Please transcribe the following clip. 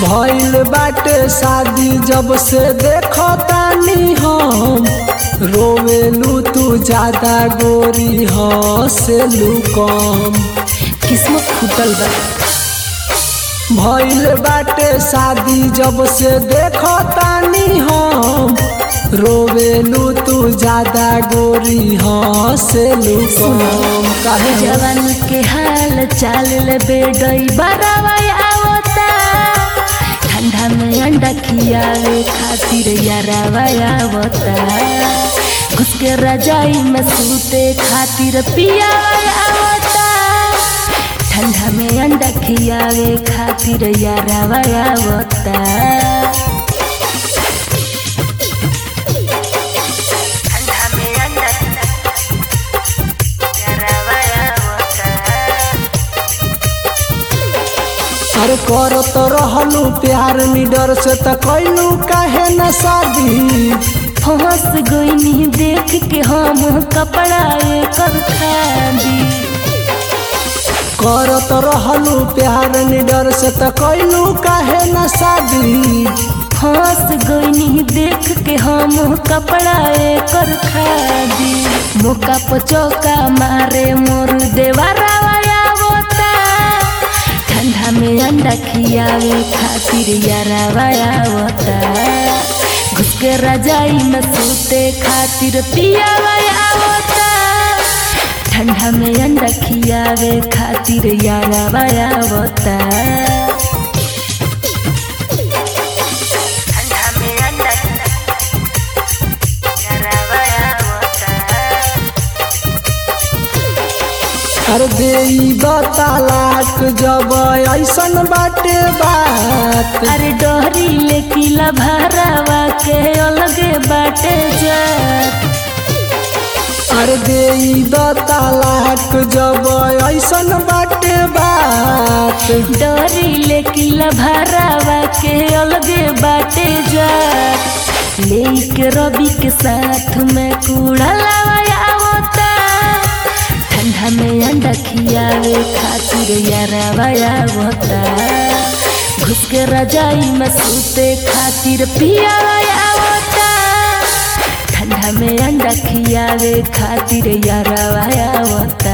भइल बाटे शादी जब से देखो तानी हम रोवेलू तू ज्यादा गोरी हसेलू कम किस्मत फूटल बा भइल बाटे शादी जब से देखो तानी हम रोवेलू तू ज्यादा गोरी हसेलू कम काहे हो? जवान के हाल चाल ले बेडई बरावा आवता ठंडा में अंडा खियावे खातिर यारावा आवता घुस के रजाई में सूते खातिर पियावा आवता ठंडा में अंडा खियावे खातिर यारावा आवता ठंडा में अंडा यारावा आवता अरे करो तो रहलू प्यार निडर से त कैलू काहे न शादी फंस गईनी देख के हम कपड़ा कर खादी करो तो रहलू प्यार निडर से त कैलू काहे न शादी फंस गईनी देख के हम कपड़ा कर खादी मौका पर चौका मारे मोर देवरावा आवता ठंडा में अंडा खियावे खातिर यारावा आवता घुस के रजाई में सूते खातिर पियावा आवता ठंडा में अंडा खियावे खातिर यारावा आवता ठंडा में अंडा यारावा आवता अरे देई बतालाक जब ऐसन बाटे बात अरे डोहरी ले किला भरावा के अलगे बाटे जात अरे देई बतालाक जब ऐसन बाटे बात डोहरी ले किला भरावा के अलगे बाटे जात ले के रवि के साथ में कूड़ा लावा आवता ठंडा में अंडा खियावे खातिर यारावा आवता घुस के रजाई में सूते खातिर पियावा आवता ठंडा में अंडा खियावे खातिर यारावा आवता